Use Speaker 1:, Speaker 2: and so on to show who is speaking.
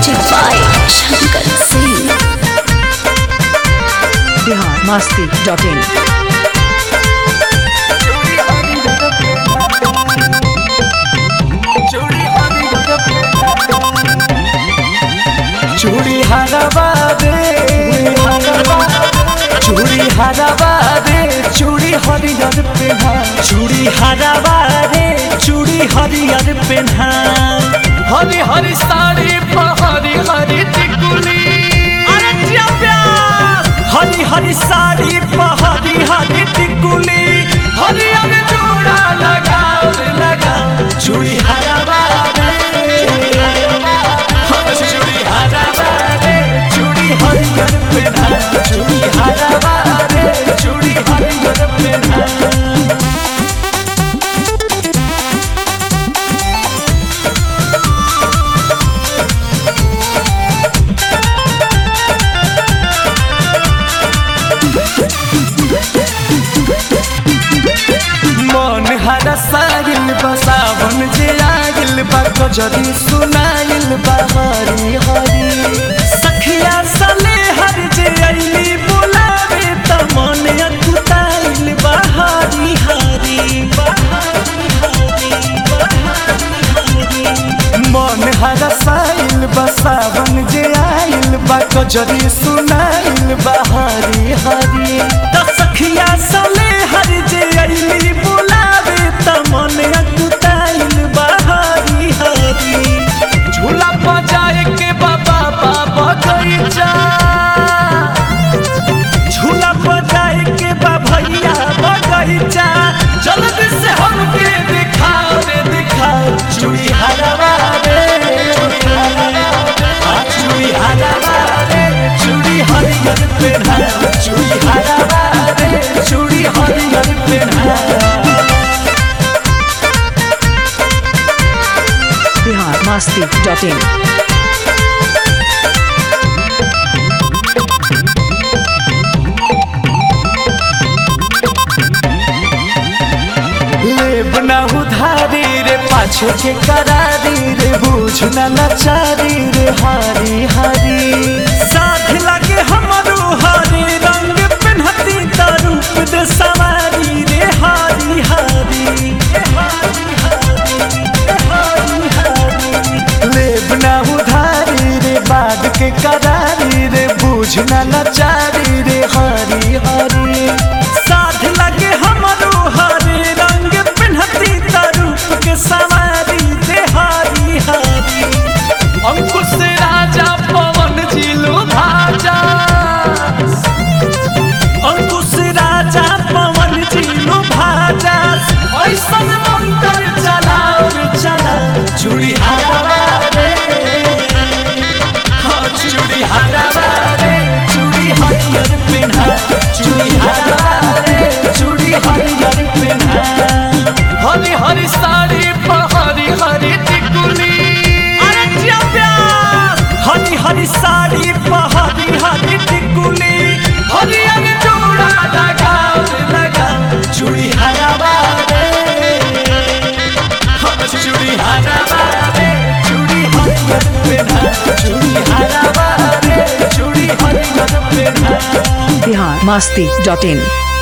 Speaker 1: Music by Shankar Singh.
Speaker 2: Bihar Masti dot in
Speaker 3: चूड़ी हरवा दे चूड़ी हरवा दे चूड़ी हरियर पेन्हा चूड़ी हरवा दे चूड़ी हरियर पेन्हा हरी हरी साड़ी पर हरी हरी टिकुली अरे जिया प्यार हरी हरी साड़ी पर हरी हरी टिकुली हरी हरी चूड़ा लगाओ लगाओ चूड़ी हरवा दे चूड़ी हरवा रे चूड़ी हरियर पेन्हा चूड़ी हरवा रे चूड़ी हरियर पेन्हा मन हरा सागिल बा सावन जे आगिल बा गजरी सुनाइल बा हरी हरी सखिया सले हर जे अइली बुलावे त मन अकुताइल बा हरी हरी बा हरी हरी बा हरी हरी मन हरा साइल बा सावन जे आइल बा गजरी सुनाइल बा हरी हरी त सखिया सले हर जे अइली बुलावे त मन अकुताइल बा हरी हरी झूला बजाए के बाबा बाबा गईचा झूला बजाए के बा भैया बगैचा जल्दी से हमके दिखाओ रे दिखाओ चूड़ी हरवा रे हाँ, चूड़ी हरवा रे चूड़ी हरियर पेन्हा चूड़ी हरवा रे चूड़ी हरियर पेन्हा
Speaker 2: बिहार मस्ती डॉट इन
Speaker 3: लेब ना उधारी रे पाछे के करारी रे बूझ ना लाचारी रे हारी हारी साथ लगे हमरो हरे रंग पिन्हती त रूप दे सवारी रे हारी हारी रे हारी हारी, रे हारी हारी। लेब ना उधारी रे बाद के करारी रे बूझ ना लाचारी रे हारी हारी साथ लगे हमरो हरे रंग पिन्हती त रूप के सवारी रे हारी हारी अंकुश राजा पवन जिलो भाजा अंकुश राजा पवन जिलो भाजा ऐसन मंत्र चलाओ रे चला चूड़ी हरवा रे हाँ, चूड़ी हरवा रे चूड़ी हरियर पेन्हा चूड़ी हरवा रे चूड़ी हरियर पेन्हा हरी हरी साड़ी पर हरी हरी टिकुली अरे जिया प्यार हरी हरी साड़ी पर हरी हरी टिकुली हरी हरी चूड़ा लगाओ रे लगाओ चूड़ी हरवा रे हाँ, चूड़ी हरवा रे चूड़ी हरियर पेन्हा चूड़ी हरवा रे चूड़ी हरियर पेन्हा
Speaker 2: बिहार मस्ती डॉट इन